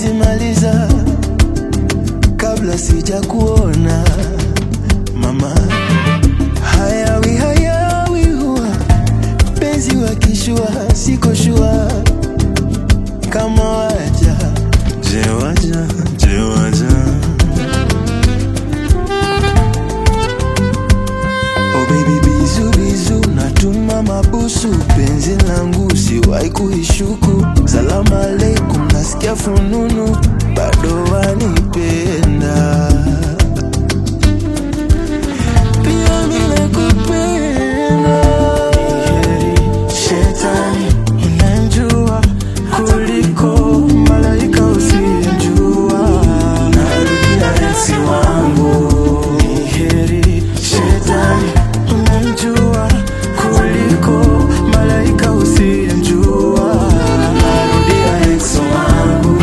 siwezi maliza kabla sija kuona mama. Hayawi hayawi huwa penzi wakishua, siko shua kama waja je waja je waja Oh baby bizu bizu natuma mabusu penzi langu siwahi kuishuku salamu alaikum nasikia fununu bado wanipenda pia mimi nakupenda Heri shetani unanjua kuliko malaika usiyemjua narudia eksi wangu ni heri shetani unanjua kuliko malaika usiyemjua narudia eksi wangu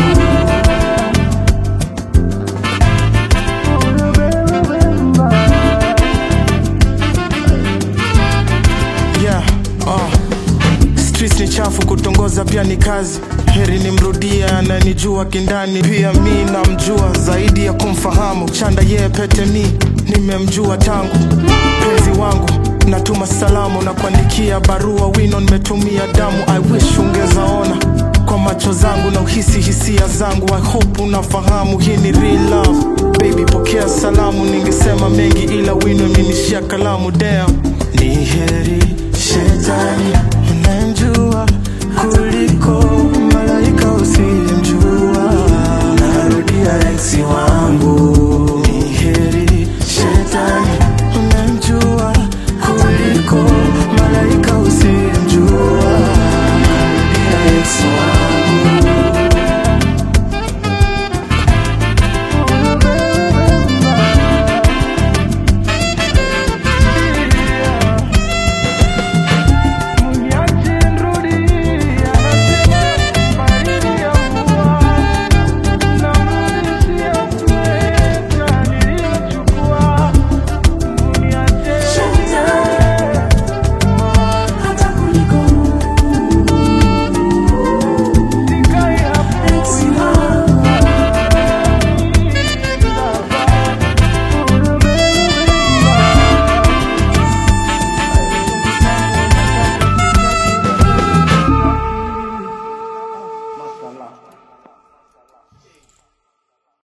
yeah, uh. Streets ni chafu, kutongoza pia ni kazi. Heri nimrudie ananijua kindani, pia mi namjua zaidi ya kumfahamu. Chanda yeye pete mi nimemjua tangu penzi wangu natuma salamu na kuandikia barua wino nimetumia damu I wish ungezaona kwa macho zangu na uhisi hisia zangu I hope unafahamu hii ni real love baby pokea salamu ningesema mengi ila wino imenishia kalamu damn ni heri shetani unanjua kuliko malaika usiyemjua